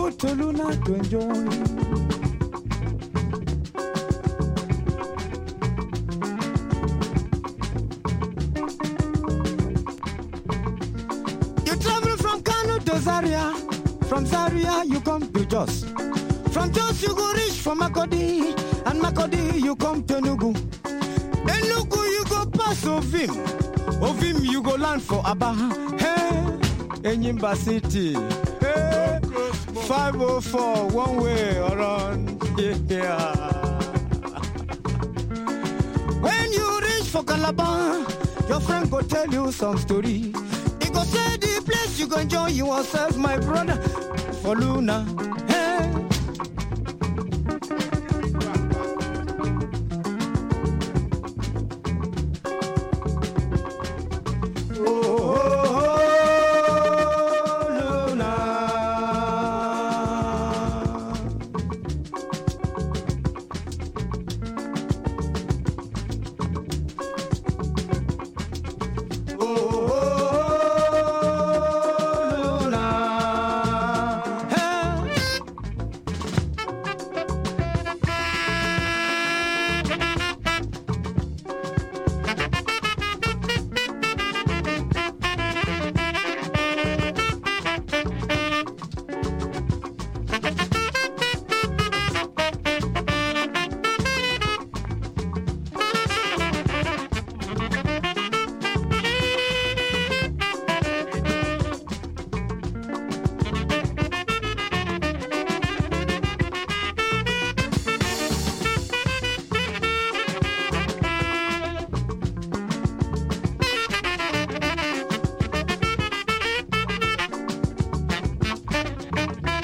go to Luna to enjoy. You travel from Kano to Zaria, from Zaria you come to Jos. From Jos you go reach for Makodi, and Makodi you come to Enugu. Enugu you go pass Ovim, Ovim you go land for Aba. Hey, Enyimba City. Hey, 504 one way around. Yeah. When you reach for Calabar, your friend go tell you some story. He go say the place you go enjoy yourself, my brother. For Luna